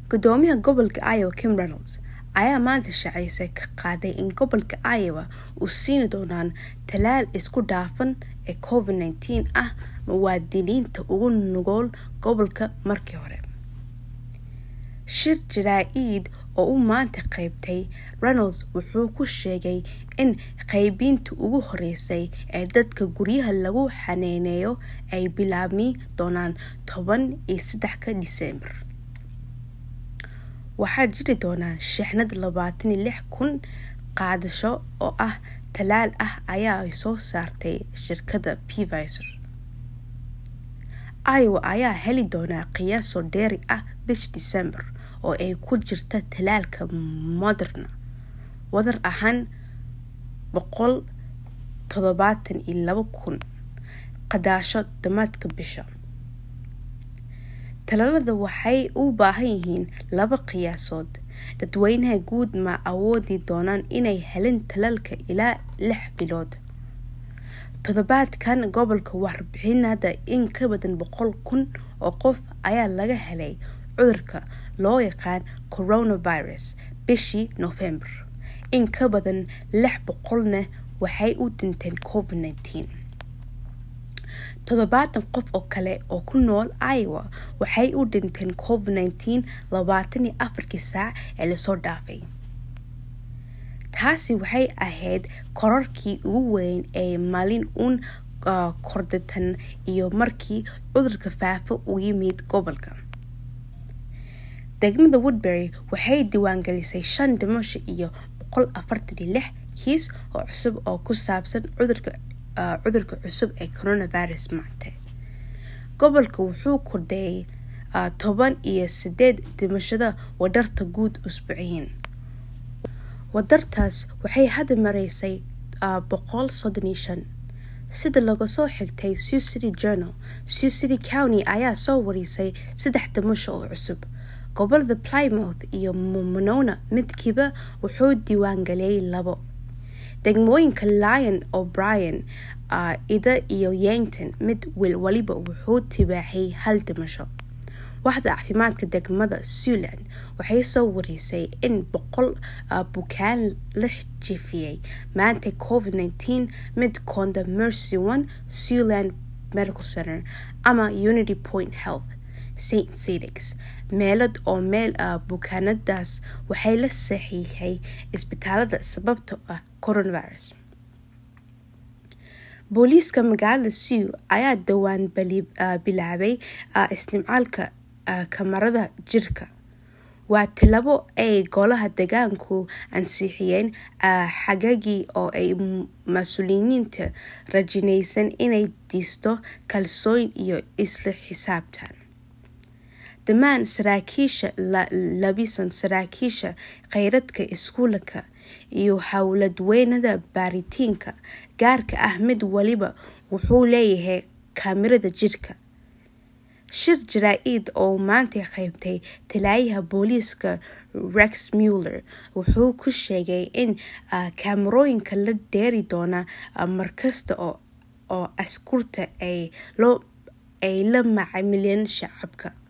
gudoomiyaha gobolka iowa kim reynolds ayaa maanta shacaysay ka qaaday in gobolka iowa uu siini doonaan talaal isku dhaafan ee covid nteen ah muwaadiniinta ugu nugool gobolka markii hore shir jaraa-id oo u maanta qeybtay reynolds wuxuu ku sheegay in qeybinta ugu horeysay ee dadka guryaha lagu xanaaneeyo ay bilaabmi doonaan toban iyo saddexka disembar waxaa jiri doonaa shixnad labaatan iyo lix kun qaadasho oo ah talaal ah ayaa ay soo saartay shirkadda pvisor iowa ayaa heli doonaa qiyaaso dheeri ah bish december oo ay ku jirta talaalka moderna wadar ahaan boqol toddobaatan iyo laba kun qadaasho damaadka bisha talaalada waxay u baahan yihiin laba qiyaasood dadweynaha guud ma awoodi doonaan inay helin talaalka ilaa lix bilood toddobaadkan gobolka warbixinada in ka badan boqol kun oo qof ayaa laga helay cudurka loo yaqaan coronavirus bishii november in ka badan lix boqolna waxay u dhinteen covid nteen toddobaatan qof oo kale oo ku nool iowa waxay u dhinteen covid nteen labaatan iyo afarkii saac ee lasoo dhaafay taasi waxay ahayd korarkii ugu weyn ee maalin uun kordatan iyo markii cudurka faafo u yimid gobolka degmada woodbury waxay diiwaangelisay shan dhimasho iyo boqol afartan iyo lix kiis oo cusub oo ku saabsan cudurka cudurka cusub ee coronavirus maanta gobolka wuxuu kordheeyay toban iyo sideed dhimashada wadarta guud usbuuciyin wadartaas waxay hadda mareysay boqol soddon iyo shan sida laga soo xigtay sioux city journal sioux city county ayaa soo warisay saddex dhimasho oo cusub gobolada plymouth iyo monona midkiiba wuxuu diiwaangeliyay labo degmooyinka lion o'brien ida iyo yankton mid waliba wuxuu tibaaxay hal dhimasho waxda caafimaadka degmada sealand waxay soo warisay in boqol bukaan la jifiyey maanta covid nteen mid konda mercy one sealand medical center ama unity point health st cedix meelad oo meel bukaanadaas waxay la saxiixay isbitaalada sababto ah coronavirus booliiska magaalada sew ayaa dhowaan bilaabay isticmaalka kamarada jirka waa tilabo ay golaha degaanku ansixiyeen xagagii oo ay mas-uuliyiinta rajinaysan inay disto kalsooyin iyo isla xisaabtan dhammaan saraakiisha labisan saraakiisha kheyradka iskuulka iyo howladweynada baaritiinka gaarka ah mid waliba wuxuu leeyahay kaamirada jirka shir jaraa-id oo maanta qeybtay talaayaha booliiska rex muller wuxuu ku sheegay in kaamarooyinka la dheeri doona markasta oo askurta ay la macamileen shacabka